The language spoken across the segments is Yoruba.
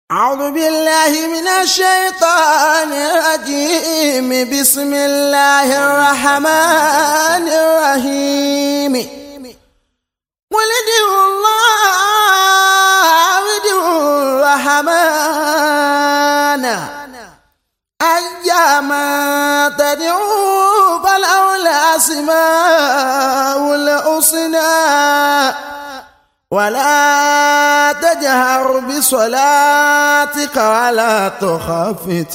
أعوذ بالله من الشيطان الرجيم بسم الله الرحمن الرحيم قل ادعوا الله ادعوا الرحمن أيما تدعوا فله الأسماء الحسنى ولا تجهر بصلاتك ولا تخفت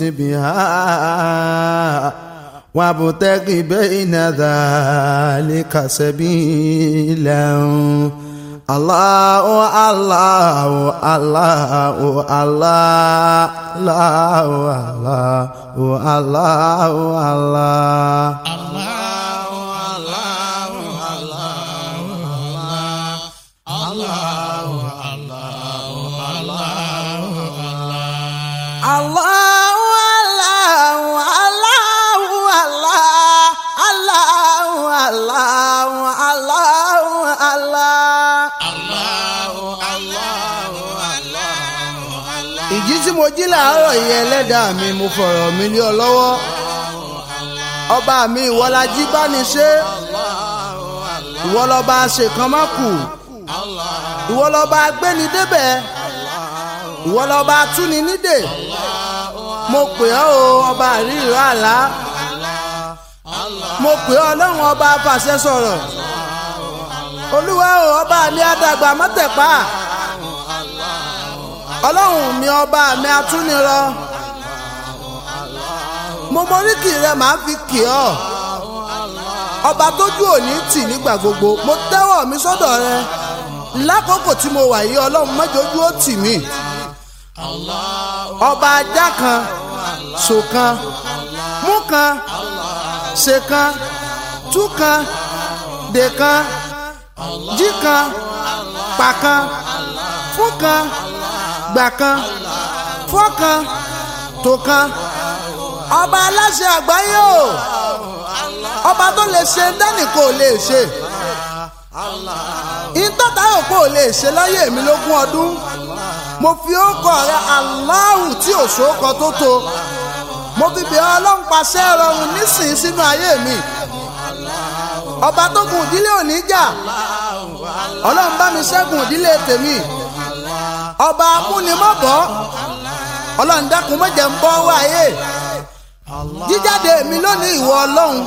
بها وابتغ بين ذلك سبيلا الله الله الله الله الله الله الله الله Allah Allah Allah Allah Allah Allah Allah Allah. ìjí tí mo jí làárọ̀ yìí ẹlẹ́dàá mi mo fọ̀rọ̀ mi lé ọ lọ́wọ́ ọba mi ìwọlájí bá ní ṣe ìwọlọba ṣèkan má kù ìwọlọba gbéni débẹ̀ ìwọlọba túni nídè mo pè ọ́ o ọba àríyìnrò àlá mo pè ọ́ ọlọ́run ọba fàṣẹ sọ̀rọ̀ olúwa o ọba mi àdàgbà mọ́tẹ̀pá ọlọ́run mi ọba mi atúnirọ mo moríkì rẹ màá fi kì ọ́ ọba tójú òní tì nígbà gbogbo mo tẹ́wọ̀ mi sọ́dọ̀ rẹ lákòókò tí mo wà yìí ọlọ́run mọ́jọ́jú ó tì mí ọba ajá kan ṣọ̀kan mú kan ṣe kan tú kan dè kan jí kan pa kan fún kan gbà kan fọ́ kan tó kan ọba aláṣẹ àgbáyé o ọba tó lè ṣe dánìkò lè ṣe ìtọ́ta òpó lè ṣe láyé mi lógún ọdún mo fi ókọ rẹ aláhù tí ò sókọ tó tó mo fi bẹ̀ ọlọ́run pàṣẹ rọrùn nísìnyí sínú ayé mi ọba tó gun ìdílé òní jà ọlọ́run bá mi ṣẹ́gun ìdílé tèmi ọba amúnimọ́bọ̀ ọlọ́run dákun mọ́jẹ̀ ń bọ́ wáyé jíjáde mi lónìí ìwọ ọlọ́run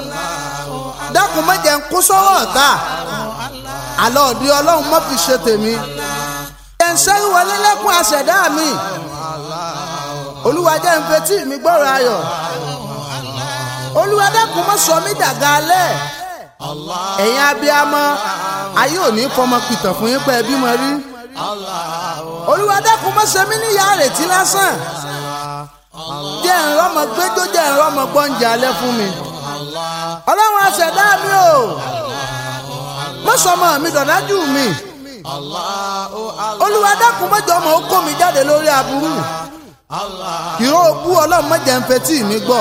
dákun mọ́jẹ̀ ń kó sọ́wọ́ ọ̀tá àlọ́ òdi ọlọ́run mọ́ fi ṣe tèmi ẹ̀ǹsẹ́rù wọlé lẹ́kùn àṣẹ̀dá mi olúwa jẹ́ ń fetí mi gbọ́rọ̀ ayọ̀ olúwa dákun mọ́ sọ mí dàga alẹ́ ẹ̀yin abiyamọ ayé òní fọmọ pìtàn fún yín pé ẹbí mọ rí olúwa dákun mọ́ ṣe mí níyà àrètí lásán jẹ́ ìrọ́mọ gbẹ́jọ́ jẹ́ ìrọ́mọ gbọ́njà alẹ́ fún mi ọlọ́run àṣẹ̀dá mi o mọ́sọ̀mọ́ mi dọ̀dájú mi olúwa dákun mọ́jọ ọmọ ó kó mi jáde lórí aburú ìró bú ọlọ́run mọ́jẹ̀ ń fetí mi gbọ́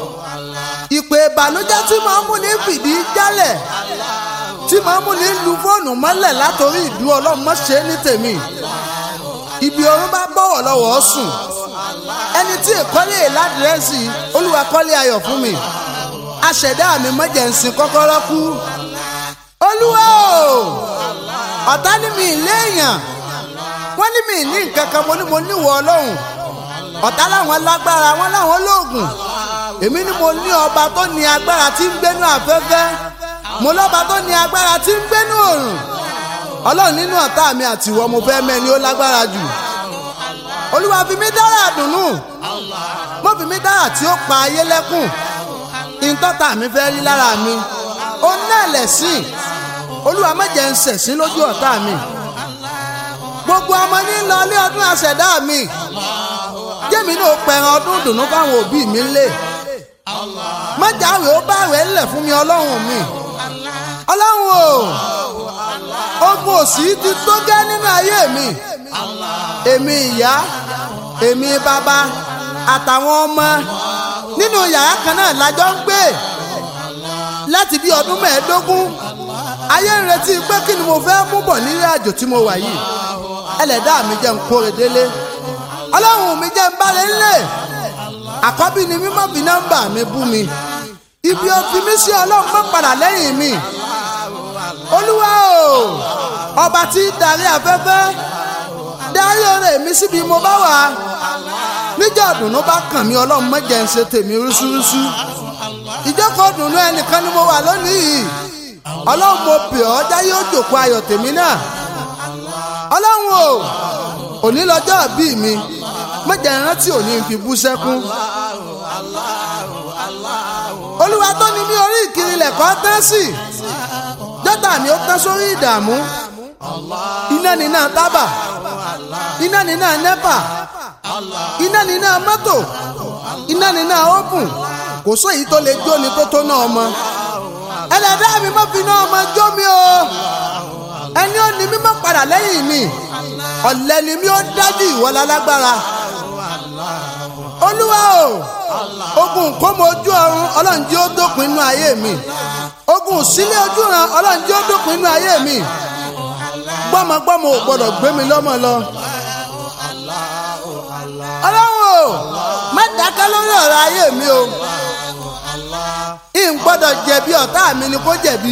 ìpè ìbànújẹ́ tí màá mú ní fìdí jálẹ̀ tí màá mú ní lu fóònù mọ́lẹ̀ látòrí ìdú ọlọ́run mọ́ ṣe é ní tèmi ibi orun bá bọ̀wọ̀ lọ́wọ́ sùn ẹni tí ìkọ́lé ládìrẹ́sì olúwa kọ́lé ayọ̀ fún mi aṣẹ̀dá mi mọ́jẹ̀ ń sin kọ́kọ́rọ́ kú olúwa o ọ̀tá ní mi léèyàn wọ́n ní mi ní nǹkan kan mo ní mo níwọ̀ ọlọ́run ọ̀tá láwọn lágbára wọn láwọn lóògùn èmi ni mo ní ọba tó ní agbára tí ń gbénú afẹ́fẹ́ mo lọ́ba tó ní agbára tí ń gbénú òrùn ọlọ́run nínú ọ̀tá mi àtiwọ́ mo fẹ́ mẹ́ni ó lágbára jù olúwa fi mí dára dùnú mo fi mí dára tí ó pa ayé lẹ́kùn ìtọ́ta mi fẹ́ rí lára mi ó náà lẹ̀sìn olúwa méje ń ṣẹ̀sín lójú ọ̀tá mi gbogbo ọmọ ní lọ ilé ọdún àṣẹ̀dá mi jẹ́mi náà pẹ̀ràn ọdún dùnú fáwọn òbí mi lé mọ́jàwé ó bá rẹ̀ ńlẹ̀ fún mi ọlọ́run mi ọlọ́run o ogun òsì ti tó gẹ́ nínú ayé mi èmi ìyá èmi bàbá àtàwọn ọmọ nínú yàrá kan náà lájọ ń gbé láti bí ọdún mẹ́ẹ̀ẹ́dógún ayé ń retí pé kí ni mo fẹ́ mú bọ̀ nílé àjò tí mo wà yìí ẹlẹ́dàá mi jẹ́ ń kóre délé ọlọ́run mi jẹ́ ń balẹ̀ ńlẹ̀ àkọ́bí ni mímọ́ fi nọ́mbà mi bú mi ibi ó fi mí sí ọlọ́run mọ́ padà lẹ́yìn mi olúwa o ọba tí ń darí afẹ́fẹ́ darí oore mi síbi mo bá wà níjọ́ ọ̀dùnnú bá kàn mí ọlọ́run má jẹ́ ń ṣe tèmi rúṣúrúṣú ìjókòó ọ̀dùnnú ẹnìkan ni mo wà lónìí yìí ọlọ́run mo bẹ̀ ọ́ jáyé ó jòkó ayọ̀ tèmi náà ọlọ́run o òní lọ́jọ́ bí mi má jẹ́ rántí òní fi bú sẹ́kún olúwa tó ní mi orí ìkiri lẹ̀kọ́ tán sí jọ́tà ni ó tán sórí ìdààmú iná níná tábà iná níná nẹ́pà iná níná mọ́tò iná níná ópùn kò sóyìí tó lè jóni tó tó náà mọ́ ẹlẹ́dàá mi má fi náà mọ́ jó mi o ẹni ó ní mi má padà lẹ́yìn mi ọ̀lẹ́ ni mi ó dájú ìwọlá lágbára olúwa o ogun kọ́mọ ojú ọ̀run ọlọ́run jí ó dópin inú ayé mi ogun sílé ojú ran ọlọ́run jí ó dópin inú ayé mi gbọ́mọgbọ́mọ ò gbọ́dọ̀ gbé mi lọ́mọ lọ. ọlọ́run o má dákẹ́ lórí ọ̀rọ̀ ayé mi o ìn gbọ́dọ̀ jẹ̀bi ọ̀tá mi ni kó jẹ̀bi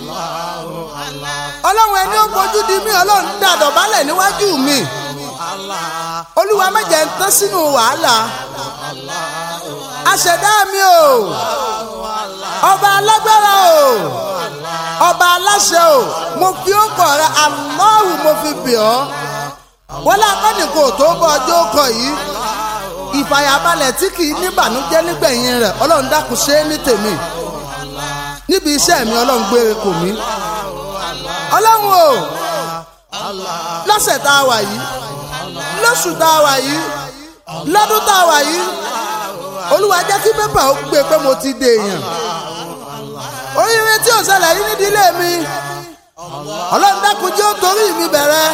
ọlọ́run ẹni ó fojú di mí ọlọ́run dàdọ̀ bálẹ̀ níwájú mi olúwa má jẹ́ ń tán sínú wàhálà aṣẹ̀dá mi o ọba alágbára o ọba aláṣẹ o mo fi ọkọ rẹ Allahu mo fi bẹ̀ ọ́ wọlé akọ́nìkò tó bọ́ ọjọ́ kọ yìí ìfàyàbalẹ̀ tí kì í níbànújẹ́ nígbẹ̀yìn rẹ̀ ọlọ́run dákun ṣe é ní tèmi níbi iṣẹ́ mi ọlọ́run gbére kò mí ọlọ́run o lọ́sẹ̀ tá a wà yìí lóṣù tá a wà yìí lọ́dún tá a wà yìí olúwa jẹ́ kí pépà ó gbé pé mo ti dèèyàn oríire tí ò ṣẹlẹ̀ yìí nídìílé mi ọlọ́run dákun jẹ́ ó torí mi bẹ̀rẹ̀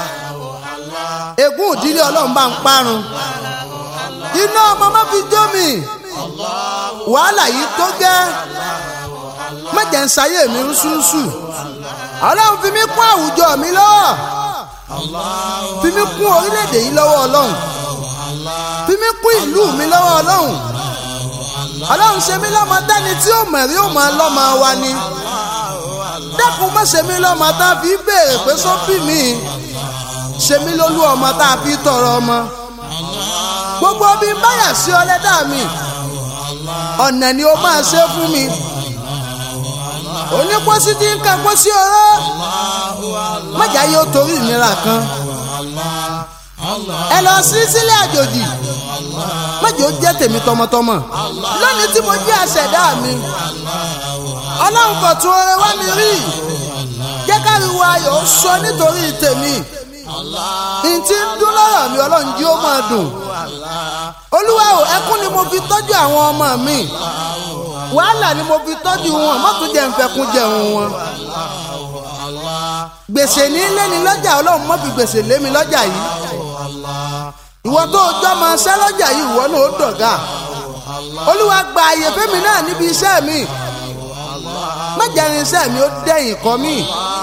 ègún ìdílé ọlọ́run bá ń parun iná ọmọ má fi jó mi wàhálà yìí tó gẹ́ má jẹ́ ń ṣayé mi rúṣúrúṣú ọlọ́run fi mí kún àwùjọ mi lọ́wọ́ fi mí kún orílẹ̀-èdè yìí lọ́wọ́ ọlọ́run fi mí kún ìlú mi lọ́wọ́ ọlọ́run ọlọ́run ṣe mí lọ́mọ dání tí ó mẹ̀rí ó máa lọ́mọ wa ni dákun má ṣe mí lọ́mọ tá a fi béèrè pé sọ́bì mi ṣe mí lólú ọmọ tá a fi tọrọ ọmọ gbogbo bí n báyà sí ọlẹ́dà mi ọ̀nà ni ó máa ṣe fún mi onípọ́sí tí ń kan pósí ọ̀rọ̀ májà yóò torí ìnira kan ẹ lọ sí sílẹ̀ àjòjì májà ó jẹ́ tèmi tọmọtọmọ lónìí tí mo jẹ́ àṣẹ̀dá mi ọlọ́run kò tún oore wá mi rí jẹ́ káriwo ayọ̀ ó sọ nítorí tèmi ntí ń dún lọ́rọ̀ mi ọlọ́run jí ó máa dùn olúwa o ẹkún ni mo fi tọ́jú àwọn ọmọ mi wàhálà ni mo fi tọ́jú wọn má tún jẹ́ nfẹ̀kún jẹun wọn gbèsè ní lẹ́ni lọ́jà ọlọ́run má fi gbèsè lé mi lọ́jà yìí ìwọ tó o jọ máa ṣẹ́ lọ́jà yìí ìwọ náà ó dọ̀gá olúwa gba àyè fẹ́mi náà níbi iṣẹ́ mi má jẹ́ irinṣẹ́ mi ó dẹ̀yìn kọ́ mi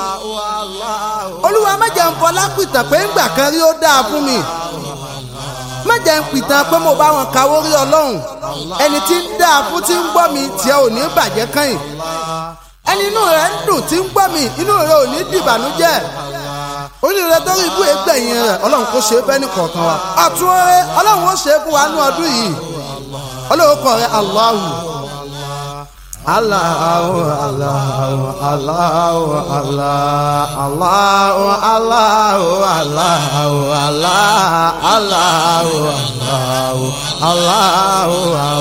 olúwa má jẹ́ ń fọlá pìtàn pé ńgbà kan rí ó dáa fún mi má jẹ́ ń pìtàn pé mo bá wọn kawó rí ọlọ́run ẹni tí ń dáa fún tí ń gbọ́ mi tiẹ̀ ò ní bàjẹ́ kàn ẹni inú rẹ̀ ń dùn tí ń gbọ́ mi inú rẹ̀ ò ní dìbànújẹ́ onírẹ̀ tó rí ibú ẹgbẹ̀yìn rẹ̀ ọlọ́run kò ṣe é fẹ́ ní kọ̀ọ̀kan wa ọ̀tún ọ̀rẹ́ ọlọ́run ó ṣe é fún wa ní ọdún yìí ọlọ́run kọ̀ rẹ̀ Allahu. Allahu Allahu Allahu Allah Allahu Allahu Allahu Allah Allahu Allahu Allahu